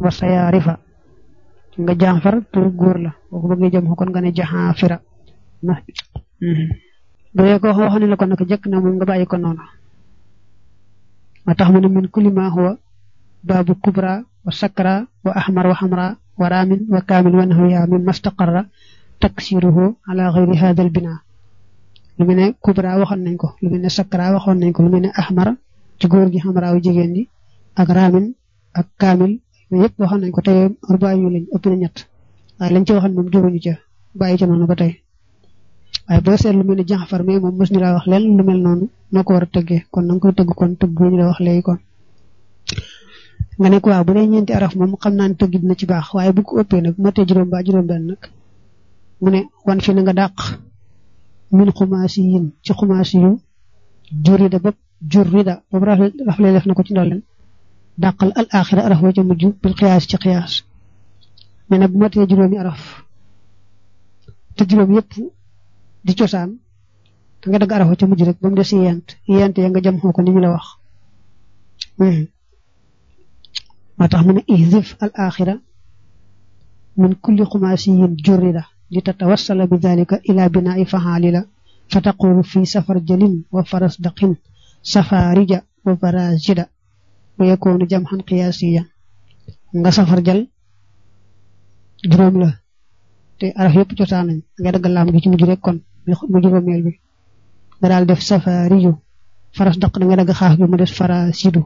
wa sayaarifa nga jaxfar tur góor la boo ko bëggee jëm kon nga ne jaxaafira na bu dee ko wax ne la ko nag jëkk na moom nga bàyyi ko noonu ma tax mu ne min kulli ma huwa baabu kubra wa sakra wa ahmar wa xamra wa raamin wa kaamil wa nahwiha min mastaqarra taksiruhu ala xayri hada al bina lu mel ne kubra waxoon nañ ko lu mel ne sakra waxoon nañ ko lu mel ne ahmar ci góor gi xamra wu jigéen ñi ak raamin ak kaamil yëpp waxoon nañ ko tey arbaa yu lañ ëpp na ñett waaye lañ ci waxoon moom juruñu ca bàyyi ca noonu ba tey waaye boo seet lu mel ne jaxfar mais moom mos ñu laa wax leen lu mel noonu noo ko war a tëggee kon na nga koy tëgg kon tëgg ñu la wax léegi kon nga ne ko waaw bu dee ñeenti araf moom xam naa ne tëgg dina ci baax waaye bu ko ëppee nag matee juróom ba juróom benn nag mu ne wan fi na nga dàq min xumaasi yin ci xumaasi yu jurida bopp jurida boobu rafle def na ko ci ndolleen dàqal al axira araf wa ca mujj bil xiyaas ci xiyaas mais nag bu matee juróomi araf te juróom yëpp di cosaan da nga dagg araf wa ca mujj rek ba mu des yent yent ya nga jam xoo ko ni ñu la wax moo tax mu ne ihdif al axira min kulli xumaasiyin jurida li tatawassala bi dalika ila binaa'i faxaalila fa taqulu fi safar jalin wa faras daqin safarija wa barazida wa yakoonu jamxan qiyaasiya nga safar jal juróom la te araf yëpp cosaan nañ nga dagg laam gi ci mujj rek kon mu juróomeel bi nga daal def safariju faras daq da nga dagg xaaf gi mu des farasidu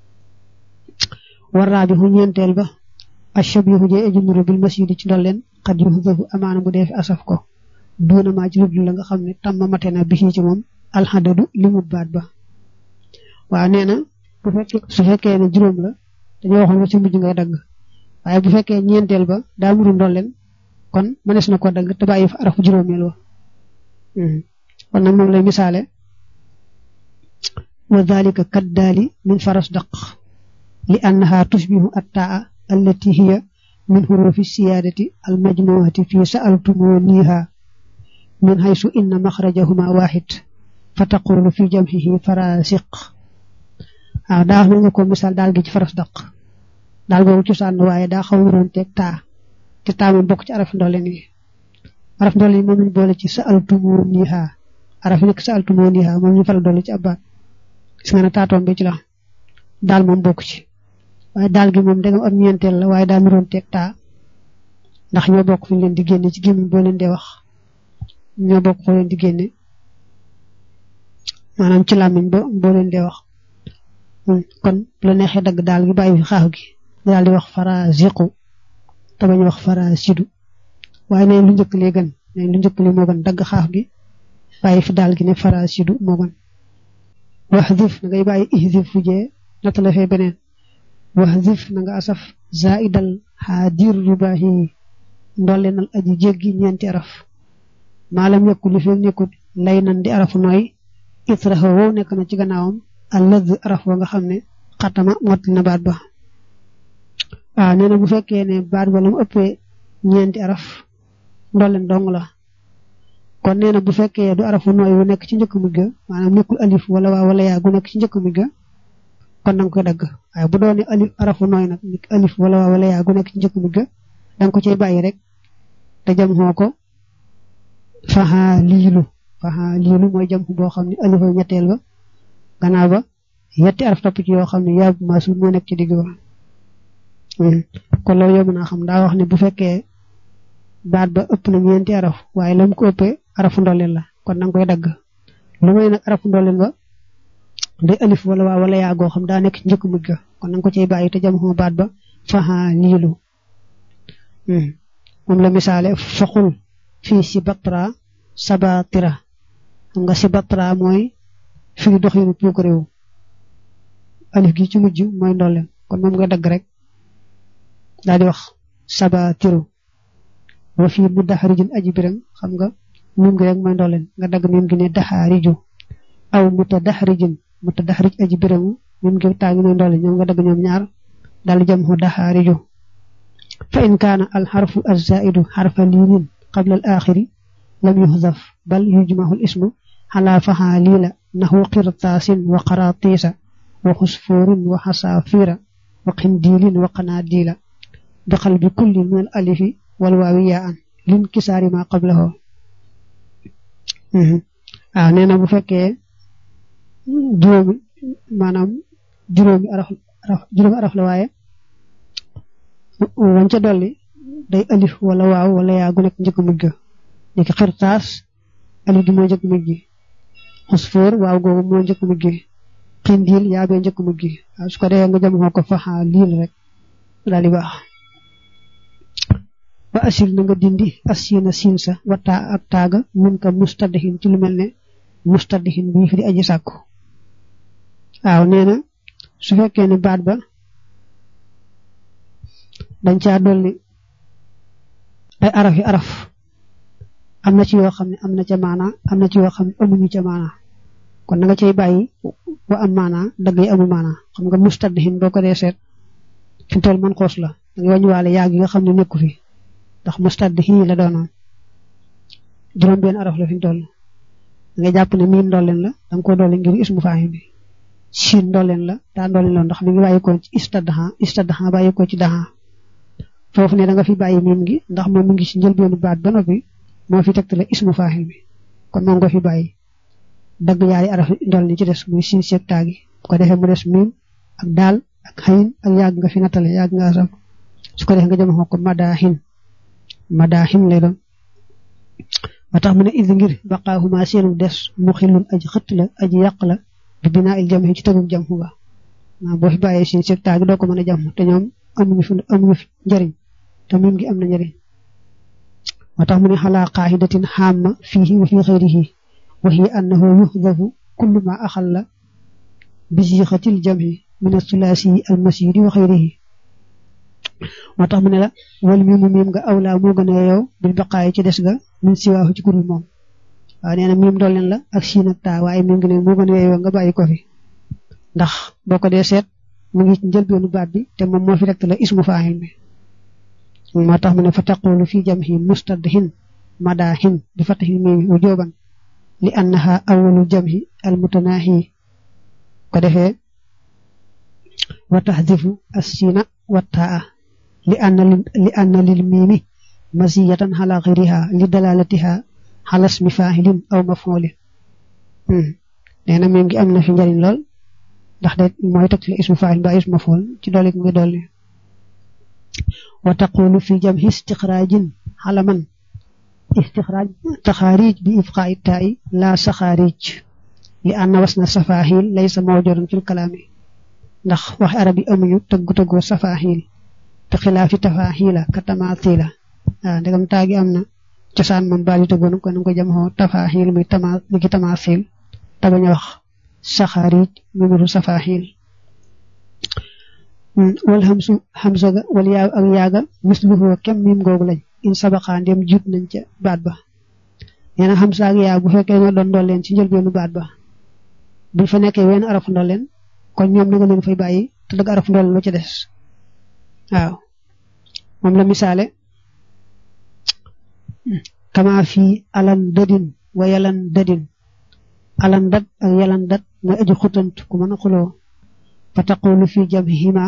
warraa bi xu ñeenteel ba ashabihu jee eji nuru bil masidi ci ndolleen xat yu xudafu amaana bu dee fi asaf ko duuna maa ci ludul la nga xam ne tamma mate na bi ci moom alxadadu limu baat ba waaw nee na bu fekkee su fekkee ne juróom la dañoo waxoon ba ci mujj ngay dagg waaye bu fekkee ñeenteel ba daa muru ndolleen kon mënees na ko dagg te bàyyi fa arafu juróomeel wa kon nag moom lay misaale wa dalika kaddaali min faras daq li annaha tushbihu attaa allati hiya min hurufi siyaadati almajmuati fi sa'altumuniha min haysu inna maxrajahuma waxid fa taqulu fi jamxihi farasiq waaw daa wax nga ko misaal daal gi ci faras daq daal googu cosaan waaye daa xaw wuroon teeg taa te taa moom bokk ci araf ndolleen yi araf ndolleen yi moom lañ boole ci sa'altumuniha araf yi nekk sa'altumuniha moom ñu faral dolli ci abbaat gis nga ne taatoom bi ci la daal moom bokk ci waaye daal gi moom dagam am ñeenteel la waaye daa nuroon teeg taa ndax ñoo bokk fi leen di génne ci gémmiñ boo leen dee wax ñoo bokk foo leen di génne maanaam ci làmmiñ bo boo leen dee wax kon bu la neexee dagg daal gi bàyyi fi xaax gi daal di wax fara ziqu te bañ wax fara sidu waaye neen lu njëkk lee gën neen lu njëkk li moo gën dagg xaax gi bàyyi fi daal gi ne fara sidu moo gën wax dif na ngay bàyyi ihdif fu jee nata la fee beneen wax dif na nga asaf zaidal xaadir rubahi ndollenal aji jéggi ñeenti araf maalam yokku li fi nekkut lay nan di arafu nooy itraha wow nekk na ci gannaawam allad araf wa nga xam ne xatama mot na baat ba waaw nee na bu fekkee ne baat ba la mu ëppee ñeenti araf ndolleen dong la kon nee na bu fekkee du arafu nooy wu nekk ci njëkk mujj ga maanaam nekkul alif wala waa wala yaa gu nekk ci njëkk mujj ga kon da nga koy dagg waaye bu doonee alif arafu nooy nag nekk alif wala waa wala yaa gu nekk ci njëkk mujj ga da nga ko cay bàyyi rek te jam xoo ko faxa liilu faxa liilu mooy jam boo xam ne alif ñetteel ba gannaaw ba yetti araf topp ci yoo xam ne yaa bu maasul moo nekk ci digg ba kon loolu yow mën naa xam daa wax ne bu fekkee baat ba ëpp na ñeenti araf waaye la mu ko ëppee arafu ndolleen la kon da nga koy dagg lu may nag arafu ndolleen ba day alif wala waa wala yaa goo xam daa nekk ci njëkk mujj ga kon na nga ko cay bàyyi te jam xoo baat ba faxa liilu moom la misaale foqul fii si batra sabatira xam nga si batra mooy fii doxinu puuk réew alif gi ci mujj mooy ndolleen kon moom nga dagg rek daal di wax sabatiru wa fii mu daxarijin aji biram xam nga mim gi rek mooy ndolleen nga dagg mim gi ne daxaariju aw muta daxarijin muta daxarij aji biramu mim gi taa ngi mooy ndolleen ñoom nga dagg ñoom ñaar daal di jam xu daxaariju fa in kaana alxarfu alzaidu xarfa liinin qabla al axiri lam yuxdaf bal yujmahu al ismu xalaa faxaa liila naxu qirtaasin wa qaratiisa wa xusfoorin wa xasaafira wa qindiilin wa qanaadiila bi xal bi kulli min al alifi wal waawi yaa an lin kisaari ma qablahu waaw nee na bu fekkee juróomi maanaam juróomi araf juróomi araf la waaye wañ ca dolli day alif wala waaw wala yaa gu nekk njëkk mujj ga ni ki xirtaas alif gi moo njëkk mujj gi xusfóor waaw googu moo njëkk mujj gi xindiil yaa bee njëkk mujj gi waaw su ko defee nga jëm xoo ko faxa liil rek daal di baax ba asir na nga dindi asina siin sa wata ak taaga mun ka mustadihin ci lu mel ne mustadihin bi fi di aji sàkku waaw nee na su fekkee ne baat ba dañ caa dolli ay araf yi araf am na ci yoo xam ne am na ca maana am na ci yoo xam ne amuñu ca maana kon na nga cay bàyyi wa am maana dagg yi amul maana xam nga mustadihin boo ko dee seet fi toll man xoos la da nga wàññiwaale yaag yi nga xam ne nekku fi ndax mustadihin la doonoon juróom benn araf la fi toll da nga jàpp ne miin ndolleen la da nga ko dolli ngir ismu faahim bi siin ndolleen la daa ndolleen la ndax mi ngi bàyyi ko ci istadaha istadaha bàyyi ko ci daha foofu ne da nga fi bàyyi miim gi ndax moom mi ngi ci njëlbeenu baat ba noppi moo fi tegtale ismu faahil bi kon moom nga fi bàyyi dagg yaari araf ndol ni ci des muy siin seeg taagi bu ko defee mu des miim ak daal ak xayin ak yàgg nga fi nattale yàgg nga asam su ko defee nga jëm ko madaahin madaahin lay doon ba tax mu ne id ngir baqaahuma seenu des mu xilun aji xëtt la aji yàq la bi binaa il jam ci tegug jam ba waaw boo fi bàyyee siin seeg taagi doo ko mën a jam te ñoom amuñu fi amuñu fi njëriñ te miim gi am na njëriñ moo tax mu ne xalaa qaaxidatin xaama fiihi wa fi xayrihi wa hiya annahu yuxdafu kullu ma axalla bi siixatil jamhi min asulaasi almasiri wa xayrihi moo tax mu ne la wal miimu miim nga awlaa moo gën a yow bil baqaayi ci des ga min siwaahu ci kurul moom waaw nee na miim dolleen la ak siin ak taa waaye miim gi ne moo gën a yow nga bàyyi ko fi ndax boo ko dee seet mu ngi ci njëlbeenu baat bi te moom moo fi rek la ismu faahil bi moo tax mu ne fa taqulu fi jamhi mustadhin madahin bi fatahi mimi wujuban li annaha awalu jamhi al mutanahi ko defee wa tahdifu as-sina wa taa li anna li anna lil mimi masiyatan ala ghayriha li dalalatiha ala ismi fa'ilin aw maf'ulin nee na mim gi am na fi njariñ lool ndax de mooy teg ci ismu fa'il ba ismu maf'ul ci dolli ngi dolli wa taqulu fi jamhi istixraajin xalaman istixraaj taxaarij bi ifqaa'i taa'i laa saxaarij li anna wasna safaahil laysa mawjudan fil kalaami ndax wax arab yi amuñu tëggu tëggoo safaahil te xilaafi tafaahila ka tamaatila waaw ndegam taagi am na cosaan moom baal yi tëggoon kon nga ko jam xoo tafaahil muy tama ni ki tamaasil te bañ a wax saxaarij mu nuru safaahil wal hamsu hamza ga wal yaa ak yaaga misluhu kem miim googu lañ in sabaxaa ndem jiit nañ ca baat ba nee na hamza ak yaa bu fekkee ñoo doon ndolleen ci njëlbeenu baat ba buñ fa nekkee wenn araf ndolleen kon ñoom na nga leen fay bàyyi te dëgg araf ndolleen lu ci des waaw moom la misaale kama fii alan dadin wa yalan dadin alan dat ak yalan dat mooy aji xutant ku mën a xuloo fa taqulu fi jamhihima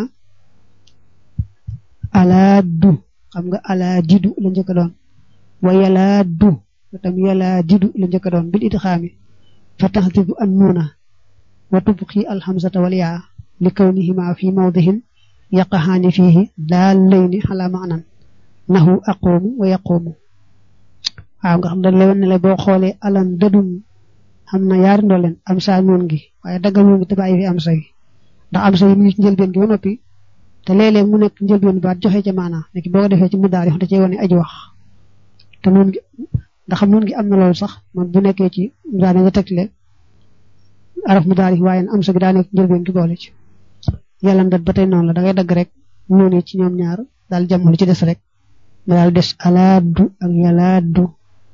alaadu xam nga alaadidu la njëkk a doon wa yalaadu tam yalaadidu la njëkk a doon bil idxaami fa taxdibu an nuuna wa tubqi alhamzata wal yaa li kawnihima fi mawdihin yaqahaani fiihi daal layni xala maanan nahu aqumu wa yaqumu waaw nga xam dañ lay wan ne la boo xoolee alan dadum xam na yaari ndooleen am saa noon gi waaye daggal noon gi te bàyyi fi am say ndax am sa yi mu ngi ci njëlbeen gi ba noppi te léeg-léeg mu nekk njëlbeen baat joxe ca maanaa nekk boo ko defee ci mudaari da cee wane aji wax te noon gi ndax xam noon gi am na loolu sax man bu nekkee ci mudaari nga tegle araf mudaari waaye am sa gi daa nekk njëlbeen gi boole ci yàlla ndat ba tey noonu la da ngay dagg rek noonu ci ñoom ñaar daal jàmm lu ci des rek nga daal des alaadu ak yalaadu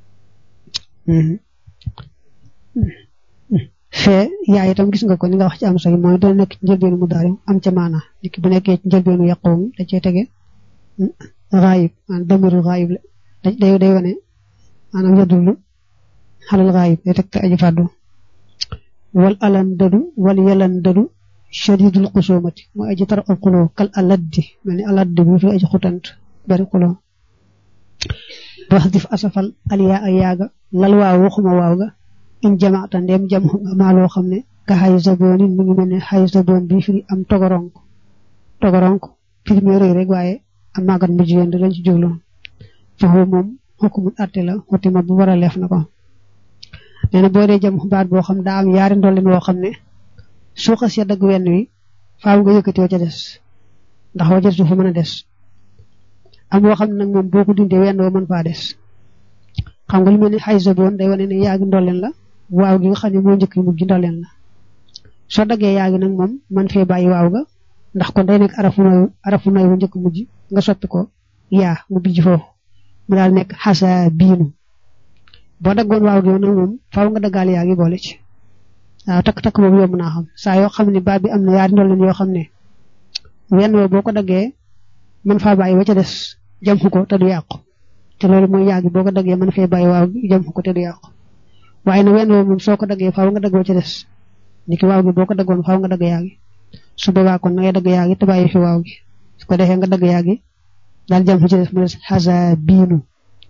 fee yaay itam gis nga ko ni nga wax ci am say mooy dana nekk ci njëlbeenu mu daari am ca maana nit ki bu nekkee ci njëlbeenu yàqoom da cee tege raayib maanaam damiru raayib la day day wane maanaam yadullu xalal raayib day teg te aji fàddu wal alan dadu wal yalan dadu shadidul xusumati mooy aji tar al xuloo kal aladdi mel ni aladdi bi fi aji xutant bari xuloo wax dif asafal aliyaa ay yaaga lal waaw waxuma waaw ga in jamaata ndeem jam nga maa loo xam ne ka xay saboon mu ngi mel ne xay saboon bi firi am togoronk togoronk firi muy rëy rek waaye am màggat mu jigéen lañ ci jublu foofu moom xukumul atte la xutima bu war a leef na ko nee na boo dee jam baat boo xam daa am yaari ndolleen woo xam ne soo xasee dagg wenn wi faaw nga yëkkati wa ca des ndax wa ca des fa mën a des am woo xam ne nag moom boo ko dindee wenn wa mën faa des xam nga lu mel ni xay saboon day wane ne yaagi ndolleen la waaw gi nga xam ne moo njëkk yi mujj ndolleen la soo daggee yaagi nag moom man fee bàyyi waaw ga ndax kon day nekk arafu noy arafu noy wu njëkk mujj nga soppi ko yaa mu bijj foofu mu daal nekk xasa biinu boo daggoon waaw gi nag moom faaw nga daggaal yaa gi boole ci waaw takk-takk boobu yomb naa xam saa yoo xam ne baat bi am na yaari ndolleen yoo xam ne wenn woo boo ko daggee mën faa bàyyi wa ca des jam ko te du yàqu te loolu mooy yaa gi boo ko daggee mën fee bàyyi waaw gi jam ko te du yàqu waaye nag wenn woo moom soo ko daggee faaw nga dagg wa ca des niki waaw gi boo ko daggoon faaw nga dagg yaa gi su boobaa kon na ngay dagg yaa gi te bàyyi fi waaw gi su ko defee nga dagg yaa gi daal jam ci des mu des xasa biinu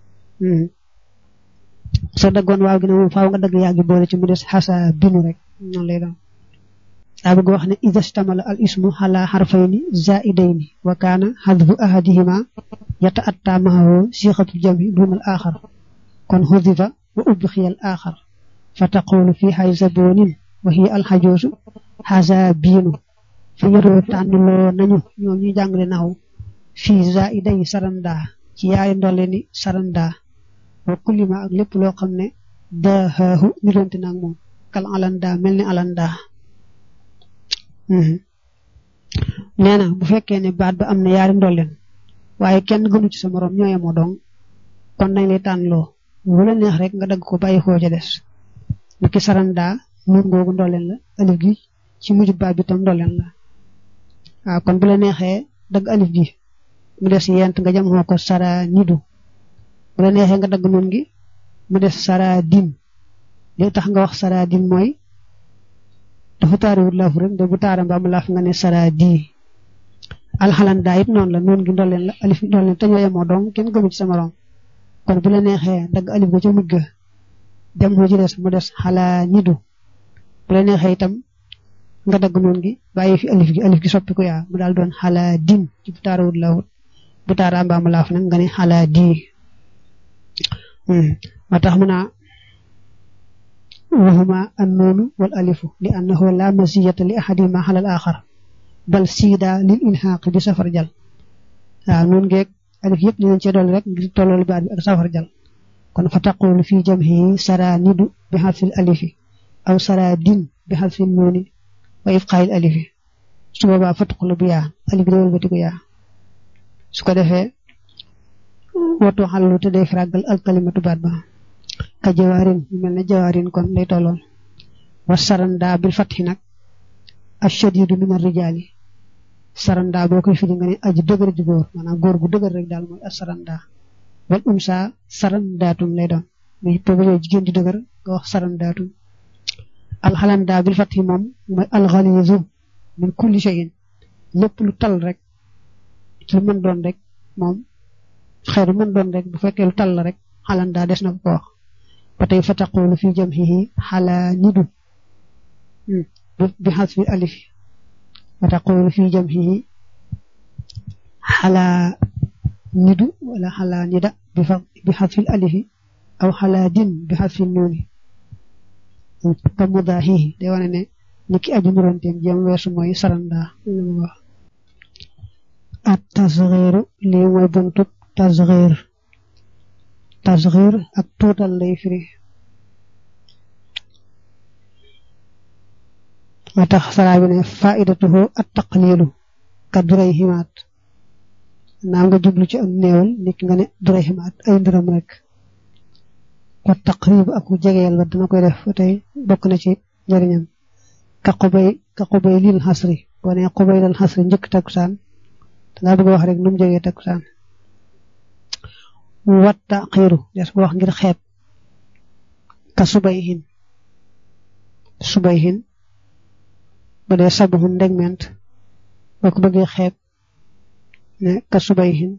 soo daggoon waaw gi ne moom faaw nga dagg yaa gi boole ci mu des xasa biinu rek noonu lay doon daa bëgg wax ne ida stamala al ismu ala xarfayni zaidayni wa kaana xadfu ahadihima yata atta mahawo sixatul jami duna al axar kon xudifa wa ubxiyal axar fa taqulu fi xay sabonin wa hiya al xajoosu xasa biinu fi yëroo tànnloo nañu ñoom ñu jàngale naxu fii zaiday saranda ci yaari ndolle ni saranda wa kullima ak lépp loo xam ne daaxaahu niroonte naag moom kal alanda mel ni alanda nee na bu fekkee ne baat ba am na yaari ndolleen waaye kenn gënu ci sa morom ñoo yemoo dong kon nañ lay tànnloo bu la neex rek nga dagg ko bàyyi xoo ca des ni ki saranda nuur ngoogu ndolleen la alif gi ci mujj baat bi tam ndolleen la waaw kon bu la neexee dagg alif gi mu des yent nga jam xoo ko sara nidu bu la neexee nga dagg nun gi mu des sara din li tax nga wax sara din mooy dafa taariwut laafu rek de bu taara mbaa mu laaf nga ne sara di alxalan daa it noonu la noonu gi ndolleen la alif ndolleen te ñoo yemoo dong kenn gëmu ci sa morom kon bu la neexee dagg alif ga ca mujj ga jam xoo ci des mu des xalaa nidu bu la neexee itam nga dagg noonu gi bàyyi fi alif gi alif gi soppi ko yaa mu daal doon xalaa din ci bu taarawut laawut bu taara mbaa mu laaf nag nga ne xalaa di moo tax mu naa waxuma an noonu wal alifu li annahu la masiyata li ahadima xalal axar bal siida lil ilxaaq bi safar jal waaw noonu geeg alif yëpp dinañ cee dolli rek ngir tolloolu baat bi ak safar jal kon fa taqulu fi jamhi sara nidu bi xarfil alifi aw sara din bi xarfil nooni wa ifqaayil alifi su boobaa fatqulu bu yaa alif gi dawal batiku yaa su ko defee watu xallu te day fràggal alkalimatu baat ba ka jawaarin yu mel ne jawaarin kon lay tolloon wa saranda bil fatxi nag ashadidu min arrijaali saranda boo koy firi nga ne aji dëgër ji góor maanaam góor gu dëgër rek daal mooy asaranda wal umsa sarandaatum lay doon muy pobale jigéen di dëgër nga wax sarandaatum alxalanda bil fatxi moom mooy alxalizu min kulli shay'in lépp lu tal rek lu mën doon rek moom xeeru mën doon rek bu fekkee lu tal la rek xalanda des na ko ko wax ba tey fa taqulu fi jamhihi xalaa nidu bi xasfi alif fa taqulu fi jamhihi xalaa nidu wala xalaa nida bi xasfi alifi aw xalaa din bi xasfi nuuni ka mudaahihi day wane ne ni ki aju nuranteem jéem weesu mooy saranda wax at tasxiiru lii mooy buntub tasxiir tasxiir ak tuutal lay firi moo tax saraa bi ne faidatuhu at taqlilu ka duray ximaat naa nga jublu ci ak néewal nit nga ne duray ximaat ay ndiram rek wa taqrib ak jegeel ba dana koy def tey bokk na ci njëriñam ka xubay ka xubay lil xasri boo ne xubay lil xasri njëkk takkusaan dangaa bëgg wax rek nu mu jegee takkusaan watta xiiru des ko wax ngir xeeb ka subay hin subay hin ba dee sabuhun ndegment boo ko bëggee xeeb ne ka subayhin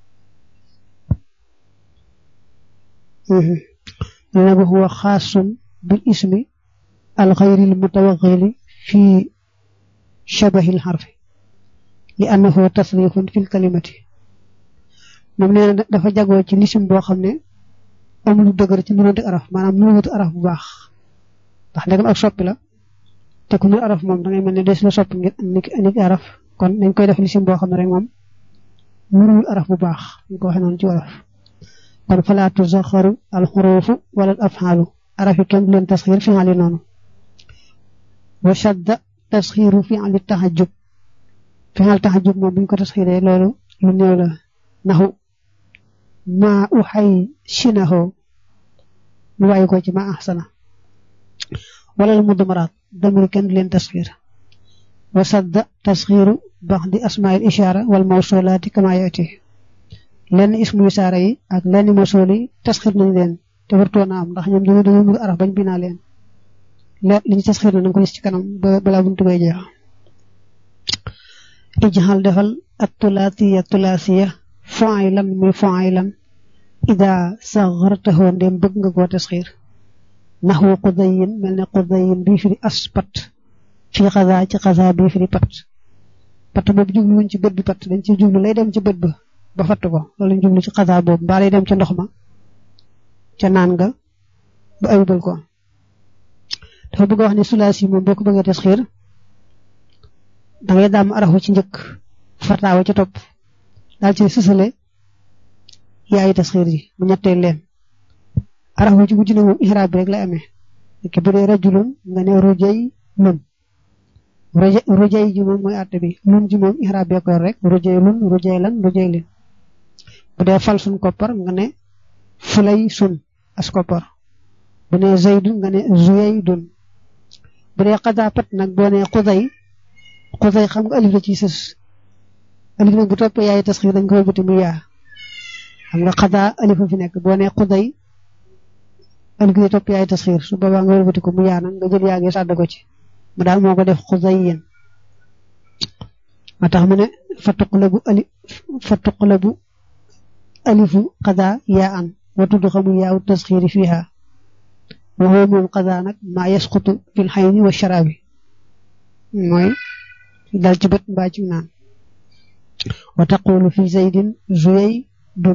nee ba huwa xaasun bil ismi al xayril mutawaxili fi shabahil xarfi li annahu tasrifun fil kalimati moom nee na dafa jagoo ci lisim boo xam ne amul lu dëgër ci nuróonte araf maanaam nuróonte araf bu baax ndax ndegam ak soppi la te ku nul araf moom da ngay mel ne des la soppi ngir niki araf kon dañ koy def lisim boo xam ne rek moom nuróowul araf bu baax ñu ko waxee noonu ci wolof kon falaa tuzaxaru al xuruufu wala al afxaalu araf yi kenn du leen tasxiir fi'ali noonu wa shadda tasxiiru fi'ali taxajub fi'al taxajub moom bu ñu ko tasxiiree loolu lu néew la naxu maa u xay sinaxoo mu bàyyi ko ci ma axsana wala lu mudmaraat damir kenn du leen tasxiir wa sadda tasxiiru bax di asmail ishaara wal mawsulaati kama yaati lenn ismu isaara yi ak lenn mawsul yi tasxiir nañ leen te wartoon na am ndax ñoom dañoo dañoo nuru araf bañ binaa leen li ñu tasxiir na nañ ko gis ci kanam balaa buntu bay jeex ijxal defal at tulaasiya tulaasiya fa'ilan muy fa'ilan ida saxartahu ndem bëgg nga koo tasxiir naxwu qudayin mel ne qudayin bii firi as pat fii xasaa ci xasaa bii firi pat pat boobu jubluwuñ ci bët bi pat dañ ci jublu lay dem ci bët ba ba fatt ko loolu jublu ci xasaa boobu mbaa lay dem ca ndox ma ca naan nga ba ayubal ko dafa bëgg a wax ne sulaasi moom boo ko bëggee tasxiir da ngay daam arafu ci njëkk fataawa ca topp daal ci sësale yaayi tasxiir yi mu ñetteel leen arafu ci mujj na moom ihraab bi rek lay amee ki bu dee rajulun nga ne rujay lun rujay ji moom mooy àtte bi lun ji moom ihraab bee koor rek rujay lun rujay lan rujay lin bu dee fal sun koppar nga ne fulay sun as koppar bu ne zaydun nga ne zuyay dun bu dee xadaa pat nag boo ne xuday xuday xam nga alif la ci sës alif nag bu toppee yaay tasxiir dañ ko wëlbati mu yaa xam nga xadaa alif fi nekk boo ne xuday alif gi topp yaay tasxiir su boobaa nga wëlbati ko mu yaa nag nga jël yaa ngi sàdd ko ci mu daal moo ko def xuday yéen ma tax mu ne fa tuqlabu ali fa tuqlabu alifu xadaa yaa an wa tudd xamu yaawu tasxiiri fiiha wa huwa moom xadaa nag maa yasqutu fil xayni wa sharaabi mooy dal ci bët mbaa ci naan wa taqulu fi zaydin zuyay dun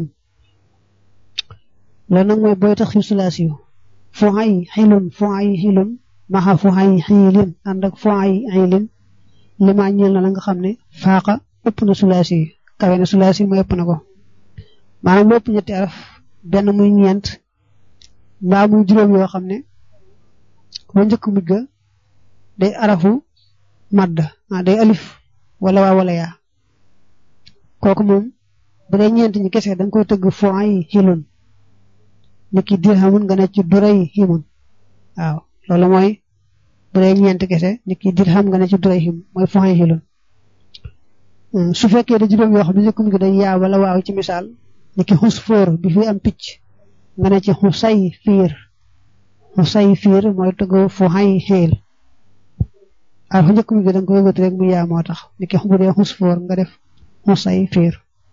loolu nag mooy booy taxir sulaasi yu fu ay xilun fu ay xilun maxa fu ay xiilin ànd ak fu ay xilin li ma ñeel na la nga xam ne faaqa ëpp na sulaasi yi kawe na sulaasi mooy ëpp na ko maanaam lépp ñetti araf benn muy ñeent mbaa muy juróom yoo xam ne wa njëkk mujj ga day arafu madda ah day alif wala waa wala yaa kooku moom bu dee ñeent ñi kese da nga koy tëgg fo ay xilun ni ki dirhamun nga ne ci duray himun waaw loolu mooy bu dee ñeent kese ni ki dirham nga ne ci duray him mooy fo ay xilun su fekkee da juróom yoo xam ne njëkk mujj day yaa wala waaw ci misaal ni ki xus fóor bi fi am picc nga ne ci xusay fiir xusay fiir mooy tëgg fo ay xeel ar fa njëkk mi gi da nga koy wëgati rek mu yaa moo tax ni ki bu dee xus foor nga def xusay fiir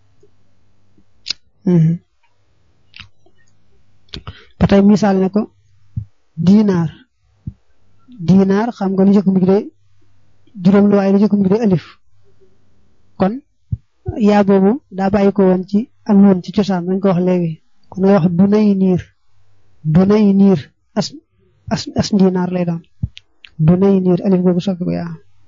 ba tey misaal ne ko diinaar diinaar xam nga lu njëkk mi gi de juróom lu waaye lu njëkk mi gi de alif kon yaa boobu daa bàyyi ko woon ci ak woon ci cosaan dañ ko wax léegi kon nga wax dunay niir dunay niir as as as diinaar lay doon du nay niir alif googu soppi ko yaa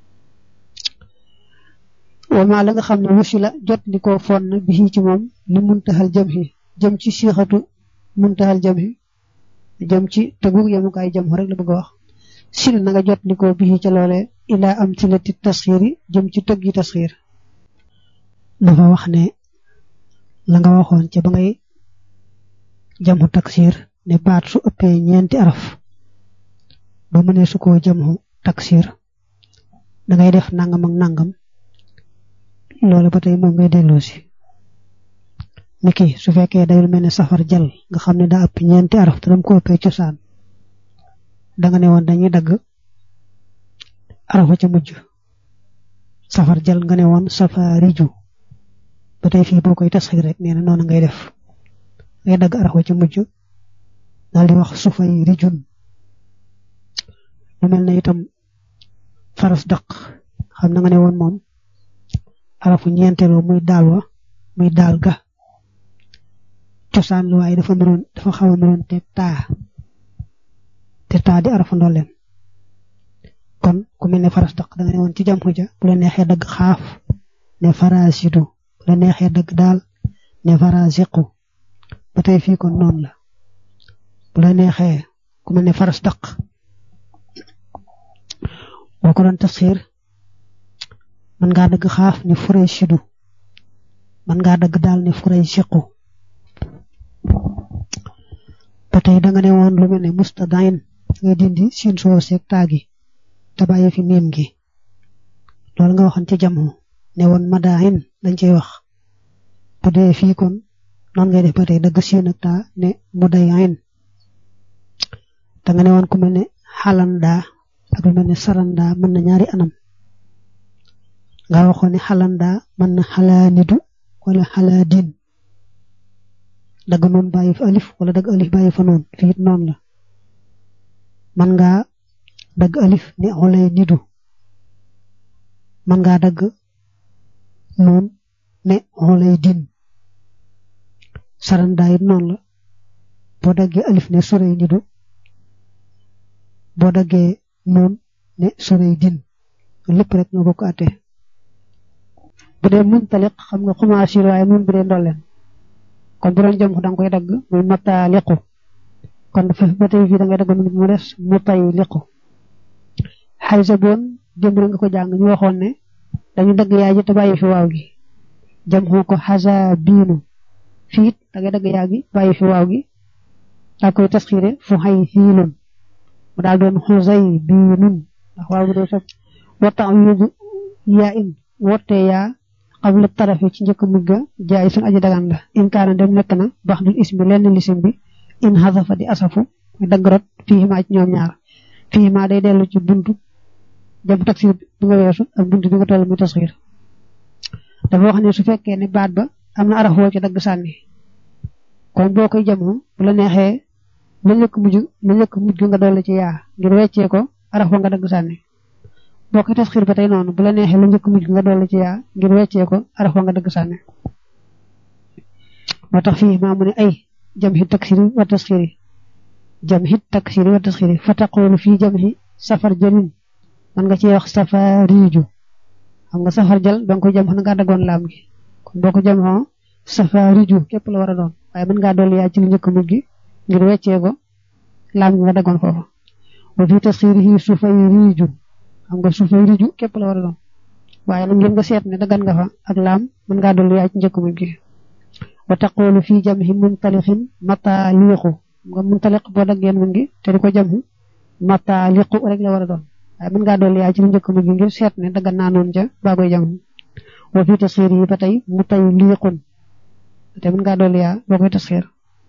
wama la nga xam ne wusi la jot li ko fon na bi ci moom li muntaxal jëm xi jëm ci siixatu muntaxal jëm xi jëm ci tegu yemukaay jëm rek la bëgg a wax sil na nga jot li ko bi ca loole ilaa am ci lati tasxiiri jëm ci tëgg yi tasxiir dafa wax ne la nga waxoon ca ba ngay jamu taksiir ne baat su ëppee ñeenti araf ba mu ne su ko jamu taksir da ngay def nangam ak nangam loolu ba tey moom ngay delloo si niki su fekkee day mel ne safar jal nga xam ne daa ëpp ñeenti araf te dam ko ëppee cosaan da nga ne woon dañuy dagg arafa ca mujj safar jal nga ne woon safariju ba tey fii boo koy tasxiir rek nee na noonu ngay def ngay dagg arafa ca mujj daal di wax sufay rijun lu mel ne itam faras daq xam na nga ne woon moom arafu ñeenteelu muy daal wa muy daal ga cosaan lu waaye dafa nuroon dafa xaw a nuroon te taa te taa di arafu ndolleen kon ku mel ne faras daq da nga ne woon ci jam xuja bu la neexee dagg xaaf ne farasidu bu la neexee dagg daal ne farasiqu ba tey fii kon noonu la bu la neexee ku mel ne faras daq boo ko doon tasxiir mën ngaa dagg xaaf ne furay sidu mën ngaa dagg daal ne furay siqu ba tey da nga ne woon lu mel ne mustadain ngay dindi siin soo seeg taagi te bàyyi fi miim gi loolu nga waxoon ci jamu ne woon madain dañ cey wax bu dee fii kon noonu ngay def ba tey dagg siin ak taa ne mudayin da nga ne woon ku mel ne xalanda ak lu mel ne saranda mën na ñaari anam nga waxoon ne xalanda mën na xalaanidu wala xalaadin dagg noonu bàyyi fa alif wala dagg alif bàyyi fa noonu fii it noonu la man ngaa dagg alif ne xolay nidu man ngaa dagg noonu ne xolay din saranda it noonu la boo daggee alif ne sorey nidu boo daggee noonu ne sorey din lépp rek ñoo bokk àtte bu dee muntaliq xam nga xumaasi waaye nun bu dee ndolleen kon bu doon jëm da nga koy dagg muy mataliqu kon dafa ba tey fii da ngay dagg mu des mutayliqu xaysa boon démb nga ko jàng ñu waxoon ne dañu dagg yaay ji te bàyyi fi waaw gi jëm xoo ko xasa biinu fii it da ngay dagg yaa gi bàyyi fi waaw gi daa koy tasxiire fu xay xiilun mu daal doon xusay biinun ndax waaw bu dee sax wata yudu yaa in wottee yaa qabla tarafi ci njëkk mujj ga jaay sun aji dagan la in kaana dem nekk na bax dul ismi lenn lisim bi in xasafa di asafu muy dagg rot fii ma ci ñoom ñaar fii ma day dellu ci buntu jëm taksir bi nga weesu ak buntu bi nga toll muy tasxiir dafa wax ne su fekkee ne baat ba am na araf woo ci dagg sànni kon boo koy jamoo bu la neexee la njëkk mujj la njëkk mujj nga dolli ci yaa ngir weccee ko araf wa nga dagg sànni boo koy tasxiir ba tey noonu bu la neexee la njëkk mujj nga dolli ci yaa ngir weccee ko araf wa nga dagg sànni moo tax fii maa mu ne ay jam xi taksiri wa tasxiri jam xi taksiri wa tasxiri fa taqulu fii jam xi safar jalin man nga ci wax safariju xam nga safar jël ba nga koy jam xana ngaa daggoon laam gi kon boo ko jam xoo safariju képp la war a doon waaye mën ngaa dolli yaa ci lu njëkk mujj gi ngir weccee ko laam gi nga daggoon foofu wa fii tasxirihi sufay riju xam nga sufay riju képp la war a doon waaye nag ngir nga seet ne daggan nga fa ak laam mën ngaa dolli yaa ci njëkk mujj gi wa taqulu fii jamhi muntaliqin mataliqu nga muntaliq boo daggeen mun gi te di ko jamhu mataliqu rek la war a doon waaye mën ngaa dolli yaa ci lu njëkk mujj gi ngir seet ne daggan naa noonu ca baa koy jamhu wa fii tasxiir yi ba tey mutayliqun te mën ngaa dolli yaa boo koy tasxiir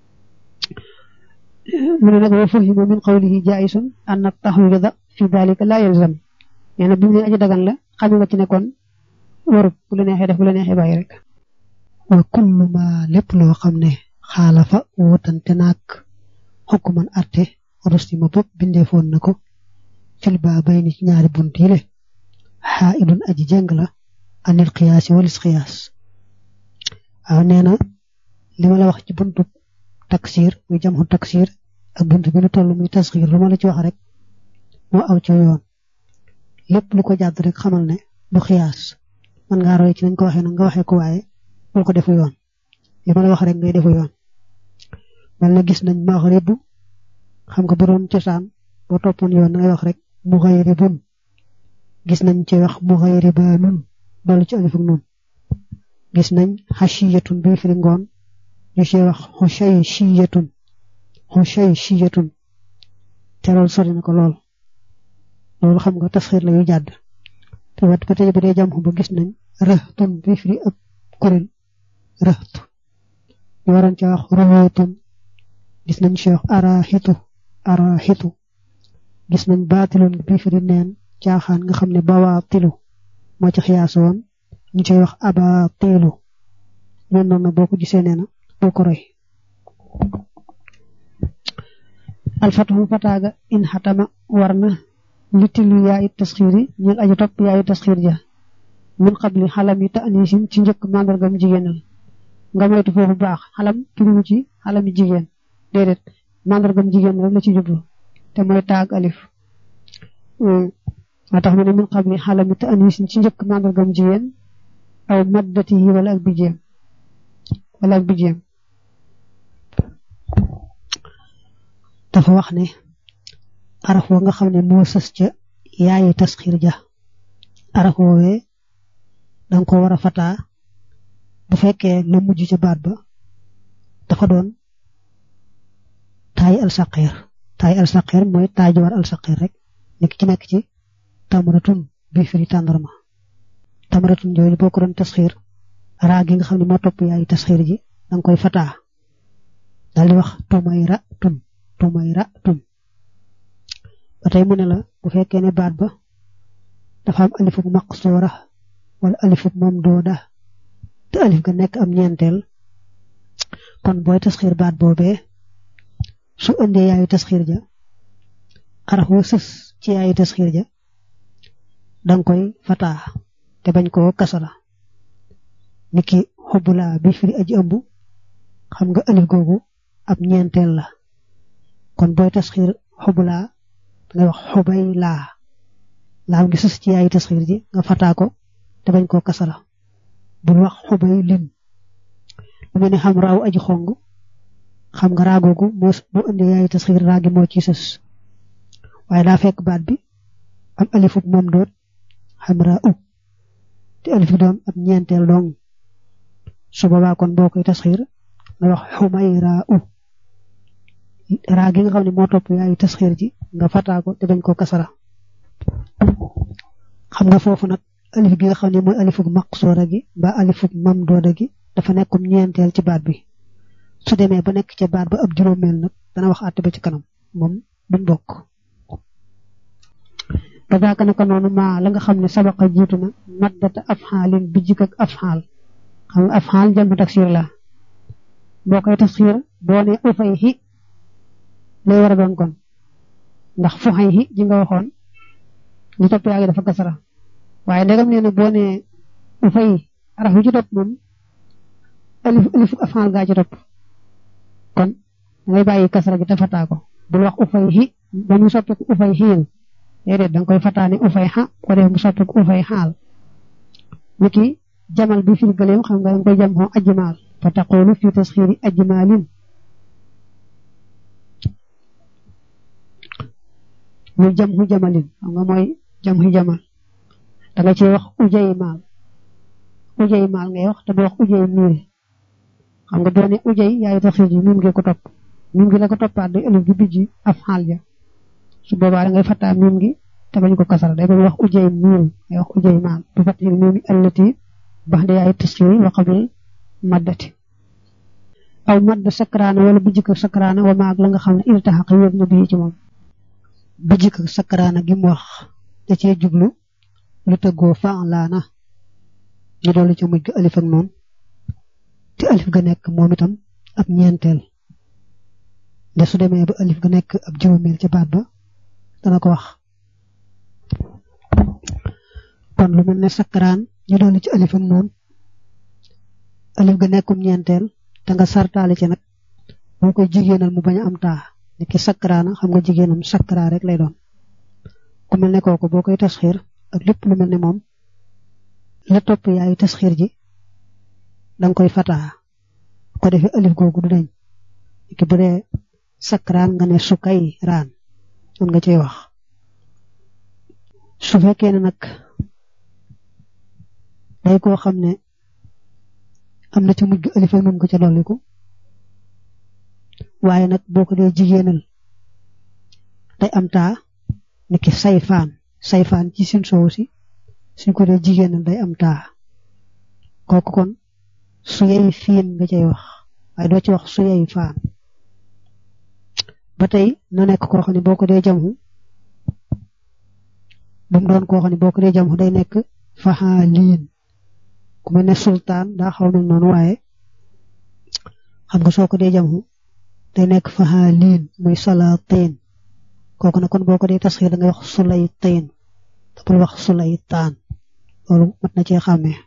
mu ne nag wa fuhima min qawlihi jaisun anna taxwida fi dalika la yalzam nee na bi mu ne aji dagan la xam nga ci ne kon warut bu la neexee def bu la neexee bàyyi rek wa kullu ma lépp loo xam ne xaalafa wutante naag xukkuman arte rustima bopp bindeefoon na ko fil ba bay ni ci ñaari bunt yi le xaa idun aji jeng la anil xiyaasi walis xiyaas waaw nee na li ma la wax ci buntu taksir muy jamxu taksir ak buntu bi lu toll muy tasxiir lu ma la ci wax rek moo aw ci yoon lépp lu ko jàdd rek xamal ne du xiyaas man ngaa roy ci nañ ko waxee nag nga waxee ko waaye bul ko defu yoon li ma la wax rek ngay defu yoon mel na gis nañ maxribu xam nga bu doon cosaan boo toppoon yoon da ngay wax rek muxayribun gis nañ ci wax muxayribanun dolli ci alif ak nun gis nañ xashiyatun bi firi ngoon ñu ci wax xushay shiyatun xushay shiyatun te loolu sori na ko lool loolu xam nga tasxiir la yu jàdd te wat ba tey bu dee jam ba gis nañ rëhtun bi firi ab kuréel rëht ñu waroon ca wax ruwatun gis nañ ci wax araxitu araxitu gis nañ baatilun bi firi neen caaxaan nga xam ne bawaa tilu moo ci xiyaasu woon ñu cay wax aba tilu ñoom noonu boo ko gisee nee na boo ko roy alfatahu fataaga in xatama war na li tilu yaayu tasxiiri ñeel aju topp yaayu tasxiir ja min qabli xalam yi ta anisin ci njëkk màndargam jigéenal nga moytu foofu baax xalam turiwu ci xalam yi jigéen déedéet màndargam jigéen rek la ci jublu te mooy taag alif moo tax mu ne min qabli xalam yi ta anisin ci njëkk màndargam jigéen aw maddati yi wala ak bijéem wala ak bijéem dafa wax ne araf wa nga xam ne moo sës ca yaayi tasxiir ja araf woowee danga ko war a fataa bu fekkee lu mujj ca baat ba dafa doon taay alsaqeer taay alsaqeer mooy taay ji war alsaqeer rek nekk ci nekk ci tamaratun bi firi tàndarma tamaratun jooyu boo ko doon tasxiir raa gi nga xam ne moo topp yaayi tasxiir ji danga koy fataa daal di wax tumay ra tun tumay ra tun ba tey mu ne la bu fekkee ne baat ba dafa am alifuk maqsuura wala alifuk mamduuda te alif ga nekk am ñeenteel kon booy tasxiir baat boobee su indee yaayu tasxiir ja araf wa sës ci yaayu tasxiir ja danga koy fataa te bañ koo kasala niki xubbulaa bi firi aji ëmb xam nga alif googu ab ñeenteel la kon booy tasxiir xubbulaa dangay wax xubay laa laam gi sës ci yaayu tasxiir ji nga fataa ko te bañ koo kasala bul wax xubay lim lu mel ni xam raaw aji xong xam nga raagoogu moo moo indee yaayu tasxiir raagi moo ci sës waaye daa fekk baat bi am alifub moom doot xam raa u te alif bi doon ab ñeenteel dong su boobaa kon boo koy tasxiir nga wax xumay raa u raa gi nga xam ne moo topp yaayu tasxiir ji nga fataa ko te bañ koo kasara xam nga foofu nag alif gi nga xam ne mooy alifuk maqsoora gi mbaa alifuk mamdooda gi dafa nekkum ñeenteel ci baat bi su demee ba nekk ca baat ba ab juróomeel nag dana wax àtte ba ci kanam moom duñ bokk ba daaka naka noonu maa la nga xam ne sabaqa jiitu na maddata af xaalin bi jik ak af xaal xam nga af xaal jël taksiir la boo koy taksiir boo ne ufay xi lay war a doon kon ndax fu xay xi ji nga waxoon li topp yaa ngi dafa kasara waaye ndegam nee na boo nee ufay araf yu ci topp moom alif alif afal gaa ci topp kon ngay bàyyi kasara gi te fataa ko bul wax ufay xi ba mu soppiku ufay xiil déedéet danga koy fataa ne ufay xa ko def mu soppiku ufay xaal ni ki jamal bi firi gëleem xam nga danga koy jam xoo ajmaal fa taqulu fi tasxiiri ajmaalin muy jam xu jamalin xam nga mooy jam xu jamal da nga ci wax ujay maal ujay maal ngay wax te du wax ujay miil xam nga doone ujay yaay taxiir ji miim gi ko topp miim gi la ko toppaat day alif gi bijji af xaal ja su boobaa da ngay fattaa miim gi te bañ ko kasara day bañ wax ujay miil ngay wax ujay maal bu fatil miim allati bax de yaay taxiir wa qabil maddati aw madd sakraana wala bijji ko sakraana wa maag la nga xam ne iltaxaq yóbbu na bii ci moom bijji ko sakraana gi mu wax da cee jublu lu tëggoo faalaana ñu dolli ca mujj ga alif ak noonu te alif ga nekk moom itam ab ñeenteel nde su demee ba alif ga nekk ab juróomeel ca baat ba dana ko wax kon lu mel ne sakkaraan ñu dolli ci alif ak noonu alif ga nekkum ñeenteel te nga sartaale ci nag boo koy jigéenal mu bañ a am taa ni ki sakkaraana xam nga jigéenam sakkaraa rek lay doon ku mel ne kooku boo koy tasxiir ak lépp lu mel ne moom la topp yaayu tasxiir ji danga koy fataa ko defee alif googu du dañ ki bu dee sakraan nga ne sukay raan mën nga cey wax su fekkee ne nag day koo xam ne am na ci mujj alif ak nun ko ca dolliku waaye nag boo ko dee jigéenal day am taa ni ki sayfaan sayfaan ci sin soow si suñ ko dee jigéenal day am taa kooku kon su yey fiin nga cay wax waaye doo ci wax su yey faan ba tey na nekk koo xam ne boo ko dee jamhu bu mu doon koo xam ne boo ko dee jam day nekk faxaaliin ku mel ne sultaan daa xaw mel noonu waaye xam nga soo ko dee jam day nekk faxaaliin muy salaatiin kooku nag kon boo ko dee tasxiir da ngay wax sulaytiin te bul wax sulaytaan loolu mat na cee xàmmee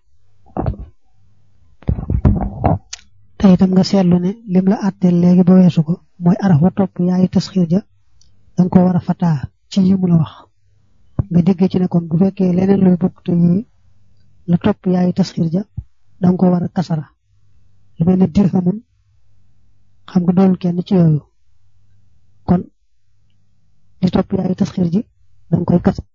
te itam nga seetlu ne lim la àtteel léegi ba weesu ko mooy araf wa topp yaayi tasxiir ja danga ko war a fataa ci yi mu la wax nga déggee ci ne kon bu fekkee leneen luy bokk te yi la topp yaayi tasxiir ja danga ko war a kasara lu mel ne dirhamun xam nga doon kenn ci yooyu kon di topp yaayi tasxiir ji danga koy kas